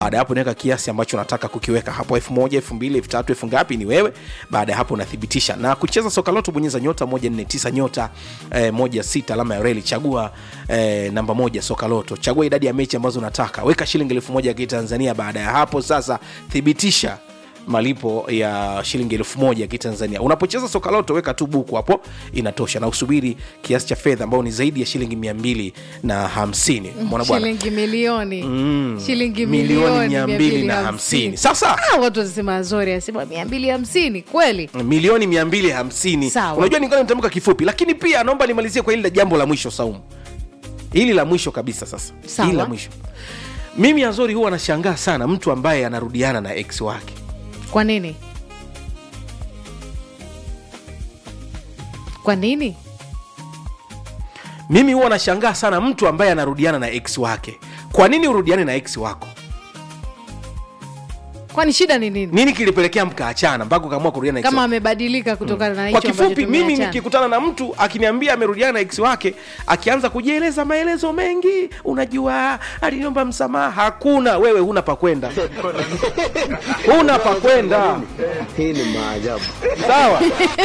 baada ya hapo unaweka kiasi ambacho unataka kukiweka hapo elfu moja elfu mbili elfu tatu elfu ngapi ni wewe baada ya hapo unathibitisha na kucheza soka loto bonyeza nyota moja nne tisa nyota eh, moja sita alama ya reli chagua eh, namba moja soka loto chagua idadi ya mechi ambazo unataka weka shilingi elfu moja ya kitanzania baada ya hapo sasa thibitisha malipo ya shilingi elfu moja ya kitanzania unapocheza soka loto weka tu buku hapo inatosha na usubiri kiasi cha fedha ambao ni zaidi ya shilingi mia mbili na hamsini mwana bwana shilingi milioni shilingi milioni milioni mia mbili na hamsini sasa Ah, watu wanasema azori anasema mia mbili hamsini kweli milioni mia mbili hamsini Sawa. unajua ningana nitamka kifupi lakini pia naomba nimalizie kwa hili la jambo la mwisho saumu hili la mwisho kabisa sasa Sawa. hili la mwisho mimi azori huwa anashangaa sana mtu ambaye anarudiana na ex wake kwa nini kwa nini mimi huwa nashangaa sana mtu ambaye anarudiana na ex wake kwa nini urudiane na ex wako kwani shida ni nini nini kilipelekea mkaachana mpaka ukaamua kurudiana na ex kama wako? amebadilika kutokana na kwa hicho ambacho kifupi mimi tumeachana. nikikutana na mtu akiniambia amerudiana na ex wake akianza kujieleza maelezo mengi unajua aliniomba msamaha hakuna wewe huna pakwenda huna pakwenda Hii ni maajabu. sawa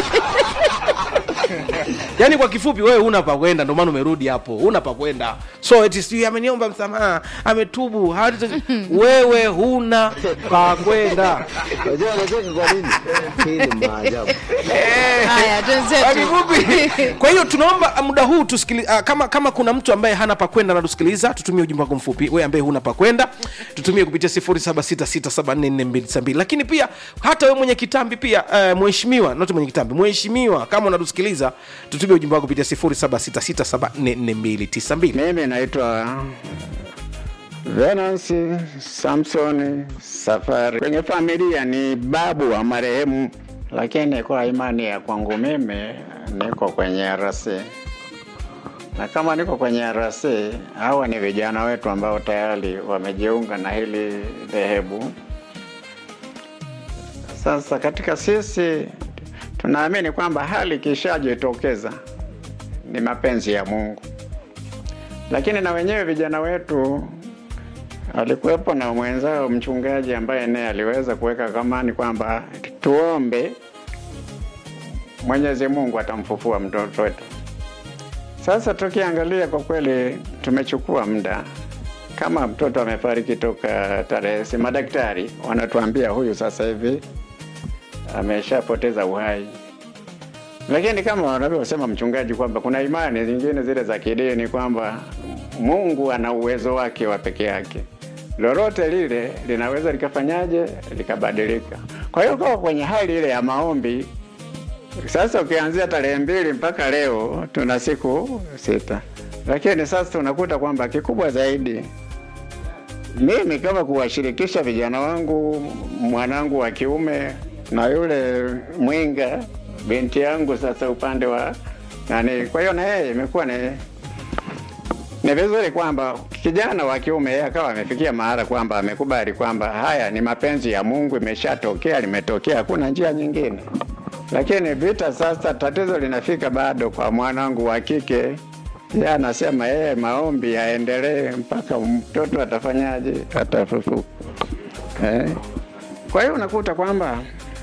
yaani kwa kifupi wewe huna pakwenda ndio maana umerudi hapo huna pakwenda so eti sijui ameniomba msamaha ametubu hawata- wewe huna pakwenda Unajua anacheka kwa nini? Hii ni maajabu. haya Kwa twenzetu kifupi kwa hiyo tunaomba muda huu tusikili, uh, kama kama kuna mtu ambaye hana pakwenda natusikiliza tutumie ujumbe wako mfupi we ambaye huna pakwenda tutumie kupitia 0766744292 lakini pia hata we mwenye kitambi pia uh, mheshimiwa not mwenye kitambi mheshimiwa kama unatusikiliza tutumie ujumbe wako kupitia 0766744292 Mimi naitwa Venansi Samsoni Safari. Kwenye familia ni babu wa marehemu, lakini kwa imani ya kwangu mimi niko kwenye RC, na kama niko kwenye RC, hawa ni vijana wetu ambao tayari wamejiunga na hili dhehebu. Sasa katika sisi tunaamini kwamba hali ikishajitokeza ni mapenzi ya Mungu lakini na wenyewe vijana wetu alikuwepo na mwenzao mchungaji ambaye naye aliweza kuweka kamani kwamba tuombe Mwenyezi Mungu atamfufua mtoto wetu. Sasa tukiangalia kwa kweli, tumechukua muda kama mtoto amefariki toka tarehe, si madaktari wanatuambia huyu sasa hivi ameshapoteza uhai lakini kama wanavyosema mchungaji kwamba kuna imani zingine zile za kidini kwamba Mungu ana uwezo wake wa peke yake, lolote lile linaweza likafanyaje likabadilika. Kwa hiyo kwa kwenye hali ile ya maombi sasa, ukianzia tarehe mbili mpaka leo tuna siku sita, lakini sasa tunakuta kwamba kikubwa zaidi mimi kama kuwashirikisha vijana wangu, mwanangu wa kiume na yule mwinga binti yangu, sasa upande wa nani. Kwa hiyo na yeye imekuwa ni ni vizuri kwamba kijana wa kiume yeye akawa amefikia mahala kwamba amekubali kwamba haya ni mapenzi ya Mungu, imeshatokea, limetokea, hakuna njia nyingine. Lakini vita sasa, tatizo linafika bado kwa mwanangu wa kike. Yeye anasema yeye maombi yaendelee mpaka mtoto atafanyaje, atafufuka. Eh? Kwa hiyo unakuta kwamba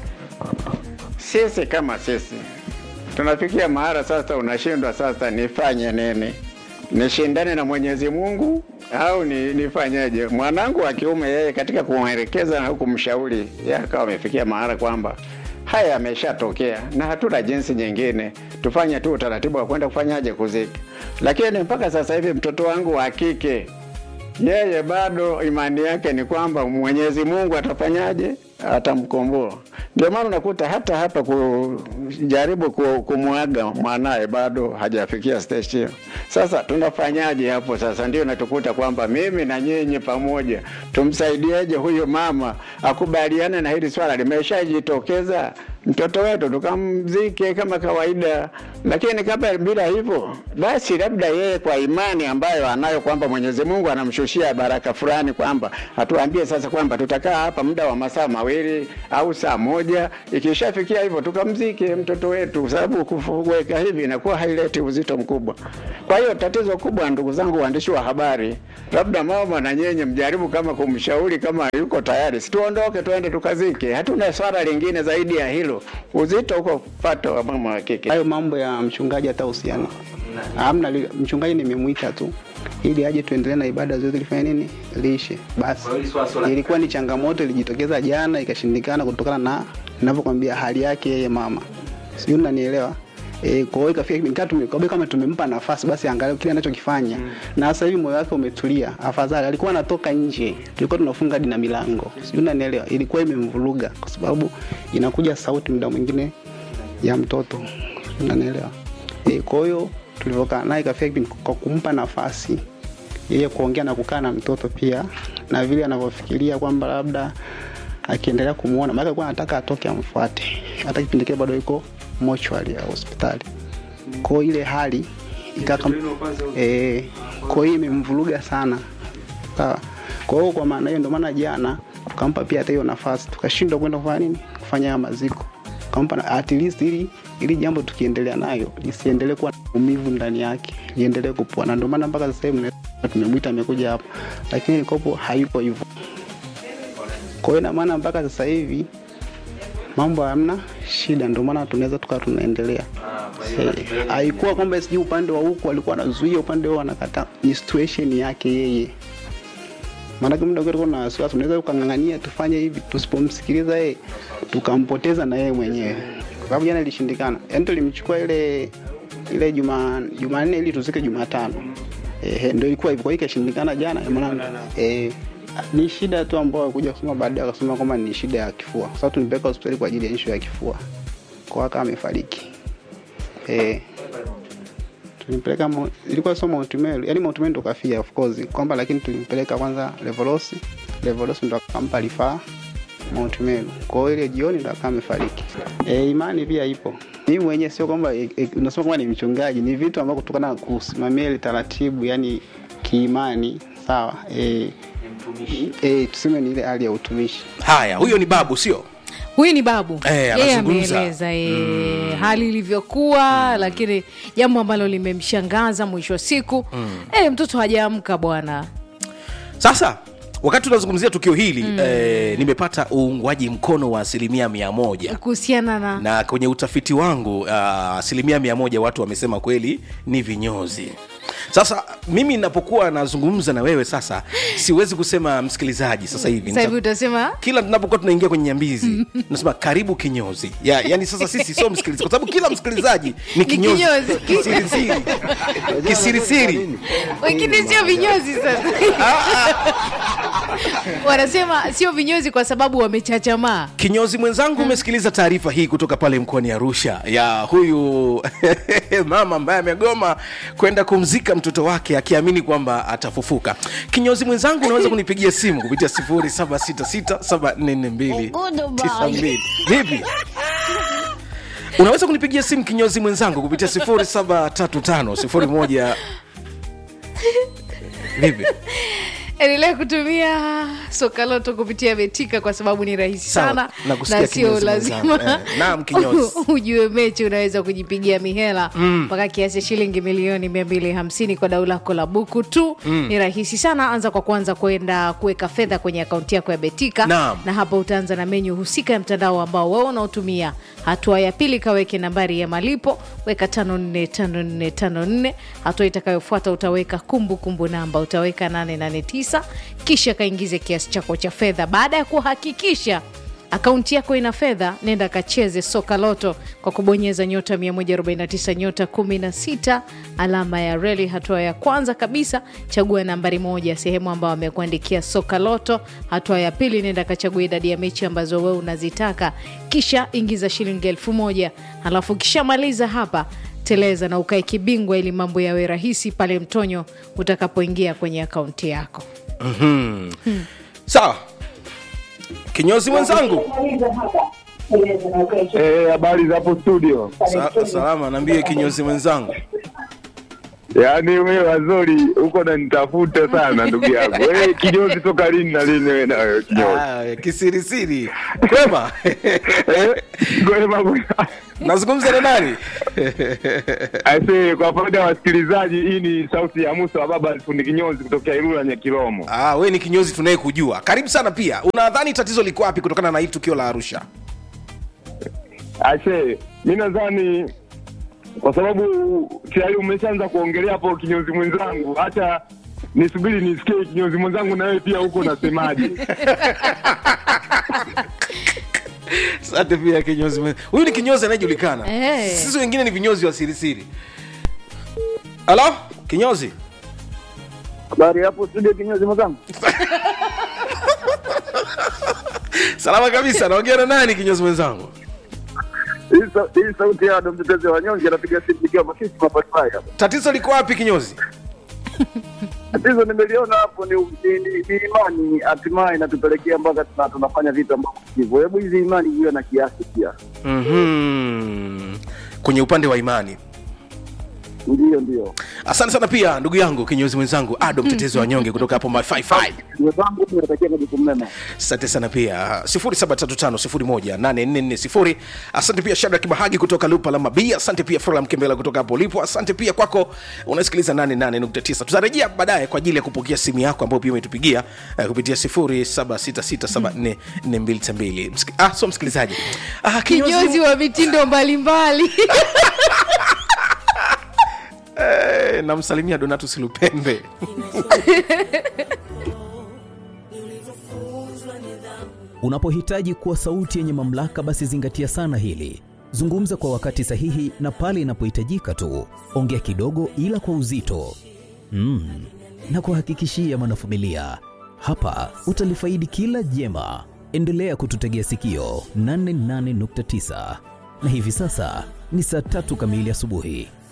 sisi kama sisi tunafikia mahala sasa, unashindwa sasa, nifanye nini? Nishindane na Mwenyezi Mungu au ni, nifanyeje? Mwanangu wa kiume yeye katika kumwelekeza na kumshauri, yeye akawa amefikia mahala kwamba haya yameshatokea na hatuna jinsi nyingine, tufanye tu utaratibu wa kwenda kufanyaje kuzika. Lakini mpaka sasa hivi mtoto wangu wa kike yeye bado imani yake ni kwamba Mwenyezi Mungu atafanyaje, atamkomboa. Ndio maana unakuta hata hapa kujaribu ku- kumwaga mwanaye bado hajafikia stage hiyo. Sasa tunafanyaje hapo? Sasa ndio natukuta kwamba mimi na nyinyi pamoja tumsaidieje huyu mama akubaliane na hili swala limeshajitokeza, mtoto wetu tukamzike kama kawaida, lakini kama bila hivyo basi, labda yeye kwa imani ambayo anayo kwamba Mwenyezi Mungu anamshushia baraka fulani, kwamba atuambie sasa kwamba tutakaa hapa muda wa masaa mawili mawili au saa moja. Ikishafikia hivyo, tukamzike mtoto wetu, kwa sababu kuweka hivi inakuwa haileti uzito mkubwa. Kwa hiyo tatizo kubwa, ndugu zangu waandishi wa habari, labda mama na nyenye mjaribu kama kumshauri kama yuko tayari, situondoke tuende tukazike. Hatuna swala lingine zaidi ya hilo. Uzito uko pato wa mama wa kike. hayo mambo ya mchungaji hata uhusiano hamna. li- Mchungaji nimemwita tu ili aje tuendelee na ibada zote, lifanya nini liishe basi. Ilikuwa ni changamoto ilijitokeza jana ikashindikana, kutokana na ninavyokwambia hali yake yeye mama, sijui unanielewa. E, kwa hiyo ikafika kipindi kama tume- kwa hiyo kama tumempa nafasi basi angalau kile anachokifanya na sasa hivi moyo wake umetulia afadhali. Alikuwa anatoka nje, tulikuwa tunafunga hadi na milango, sijui unanielewa. Ilikuwa imemvuruga kwa sababu inakuja sauti muda mwingine ya mtoto unanielewa e, kwa hiyo tulivyokaa naye ikafika kipindi kwa kumpa nafasi yeye kuongea na kukaa na mtoto pia na vile anavyofikiria kwamba labda akiendelea kumuona maana alikuwa anataka atoke amfuate hata kipindi kile bado yuko mochwali ya hospitali kwa hiyo ile hali ikaka eh, kwa hiyo imemvuruga sana sawa kwa hiyo kwa maana hiyo ndio maana jana tukampa pia hata hiyo nafasi tukashindwa kwenda kufanya nini kufanya haya maziko tukampa na- at least ili ili jambo tukiendelea nayo lisiendelee kuwa na umivu ndani yake liendelee kupoa na ndio maana mpaka sasa hivi mna- tumemwita amekuja hapa lakini kopo hayupo hivyo kwa hiyo ina maana mpaka sasa hivi mambo hamna shida, ndio maana tunaweza tukawa tunaendelea. Eh, Haikuwa kwamba sijui upande wa huku alikuwa anazuia upande wao anakataa, ni situation yake yeye. Maanake muda wote kuna wasiwasi, unaweza ukang'ang'ania tufanye hivi, tusipomsikiliza yeye tukampoteza na yeye mwenyewe, kwa sababu jana ilishindikana. Yaani tulimchukua ile ile juma Jumanne ili tuzike Jumatano. Eh, ndio ilikuwa hivyo, kwa hiyo ikashindikana jana, maana eh ni shida tu ambayo kuja kusema baadaye akasema kwamba ni shida ya kifua. Sasa tulimpeleka hospitali kwa ajili ya issue ya kifua, kwa kama amefariki eh tulimpeleka Mo- ilikuwa sio Mount Meru, yani Mount Meru ndo kafia of course kwamba, lakini tulimpeleka kwanza Levolos, Levolos ndo akampa rifaa Mount Meru. Kwa hiyo ile jioni ndo akawa amefariki. E, imani pia ipo. Mimi mwenyewe sio kwamba e, e, unasema kwamba ni mchungaji, ni vitu ambavyo kutokana na kusimamia ile taratibu, yani kiimani, sawa e, e, tuseme ni ile hali ya utumishi. haya huyo ni babu sio huyu ni babu Eh, yeye anazungumza. ameeleza eh, hali ilivyokuwa lakini jambo ambalo limemshangaza mwisho wa siku eh, mtoto hajaamka bwana sasa wakati tunazungumzia tukio hili mm. eh, nimepata uungwaji mkono wa asilimia mia moja kuhusiana na na kwenye utafiti wangu uh, asilimia mia moja watu wamesema kweli ni vinyozi sasa mimi napokuwa nazungumza na wewe sasa siwezi kusema msikilizaji sasa hivi sasa hivi Nita- utasema kila tunapokuwa tunaingia kwenye nyambizi nasema karibu kinyozi ya, yani sasa sisi sio msikilizaji kwa sababu kila msikilizaji ni kinyozi kinyozi. kisirisiri kisirisiri wengine sio vinyozi sasa wanasema sio vinyozi kwa sababu wamechachamaa kinyozi mwenzangu umesikiliza taarifa hii kutoka pale mkoani arusha ya huyu mama ambaye amegoma kwenda kumzika mtoto wake akiamini kwamba atafufuka kinyozi mwenzangu unaweza kunipigia simu kupitia 0766744292 vipi unaweza kunipigia simu kinyozi mwenzangu kupitia 073501 vipi endelea kutumia sokaloto kupitia betika kwa sababu ni rahisi Sawa, sana nakusikia na sio kinyozi lazima mwenzangu. Eh, naam, kinyozi. ujue mechi unaweza kujipigia mihela mpaka kiasi cha shilingi milioni 250 kwa dau lako la buku tu ni rahisi sana anza kwa kwanza kwenda kuweka fedha kwenye akaunti yako ya betika Naam. na hapa utaanza na menyu husika ya mtandao ambao wewe unaotumia hatua ya pili kaweke nambari ya malipo weka 545454 hatua itakayofuata utaweka kumbukumbu kumbu namba utaweka 889 kisha kaingize kiasi chako cha fedha baada ya kuhakikisha akaunti yako ina fedha nenda kacheze soka loto kwa kubonyeza nyota 149 nyota 16 alama ya reli hatua ya kwanza kabisa chagua nambari moja sehemu ambayo amekuandikia soka loto hatua ya pili nenda kachagua idadi ya mechi ambazo wewe unazitaka kisha ingiza shilingi elfu moja halafu ukishamaliza hapa teleza na ukae kibingwa ili mambo yawe rahisi pale mtonyo utakapoingia kwenye akaunti yako sawa kinyozi mwenzangu Eh, habari za hapo studio. Sa, salama naambie kinyozi mwenzangu Yaani wewe wazuri huko nanitafuta sana ndugu yangu. Wewe kinyozi toka lini na lini wewe na wewe kinyozi? Ah, kisirisiri kwema Eh, Gwema bwana. nazungumza na nani Aisee, kwa faida ya wasikilizaji, hii ni sauti ya Musa wa baba fundi kinyozi kutokea Ilula Nyakilomo. ah, we ni kinyozi tunayekujua karibu sana pia unadhani tatizo liko wapi kutokana na hii tukio la arusha Aisee, mi nadhani kwa sababu tayari umeshaanza kuongelea hapo kinyozi mwenzangu, acha nisubiri nisikie kinyozi mwenzangu na wewe pia huko unasemaje. asante pia kinyozi mwe- huyu ni kinyozi anayejulikana Eh. sisi wengine ni vinyozi wa sirisiri halo kinyozi Habari hapo studio kinyozi mwenzangu. salama kabisa naongea na nani kinyozi mwenzangu Hii sa- hii sauti ya ndo mtetezi wa wanyonge anapiga simu nikiwa Masisi Mapatai hapa. tatizo liko wapi kinyozi Tatizo nimeliona hapo ni, ni, ni, ni imani hatimaye inatupelekea mpaka tuna, tunafanya vitu ambavyo hivyo. Hebu hizi imani ziwe na kiasi pia. mm-hmm. kwenye upande wa imani Ndio ndio. asante sana pia ndugu yangu kinyozi mwenzangu ado mtetezi wa wanyonge kutoka hapo my55 Mwenzangu tunatakia majukumu mema. asante sana pia 735 asante pia shadrack bahagi kutoka lupa la mabi asante pia frola mkembela kutoka hapo ulipo asante pia kwako unasikiliza 88.9 tutarejea baadaye kwa ajili ya kupokea simu yako ambayo pia umetupigia uh, kupitia 0766744292 Msiki- ah, so msikilizaji ah, kinyozi wa mitindo mbalimbali Eh, namsalimia donatus lupembe Unapohitaji kuwa sauti yenye mamlaka, basi zingatia sana hili. Zungumza kwa wakati sahihi na pale inapohitajika tu. Ongea kidogo, ila kwa uzito mm. na kuhakikishia mwanafamilia, hapa utalifaidi kila jema. Endelea kututegea sikio 88.9 na hivi sasa ni saa tatu kamili asubuhi.